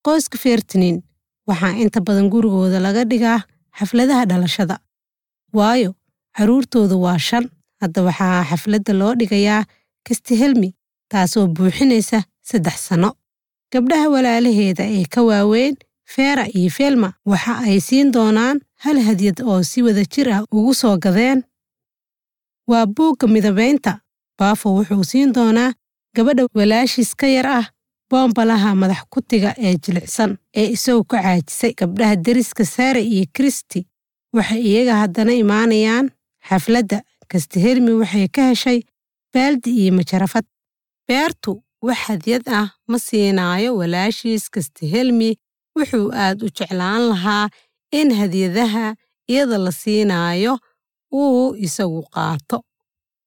qoyska feertinin waxaa inta badan gurigooda laga dhigaa xafladaha dhalashada waayo carruurtooda waa shan hadda waxaa xafladda loo dhigayaa kastihelmi taasoo buuxinaysa saddex sanno gabdhaha walaalaheeda ee ka waaweyn feera iyo feelma waxa ay siin doonaan hal hadyad oo si wada jir ah ugu soo gadeen waa buugga midabaynta baafo wuxuu siin doonaa gabadha walaashiis ka yar ah boombalaha madax kutiga ee jilicsan ee isagu ka caajisay gabdhaha deriska saare iyo kristi waxay iyaga haddana imaanayaan xafladda kastihelmi waxay ka heshay baaldi iyo majarafad beertu wax hadyad ah ma siinaayo walaashiis kastihelmi wuxuu aad u jeclaan lahaa in hadyadaha iyada la siinaayo uu isagu qaato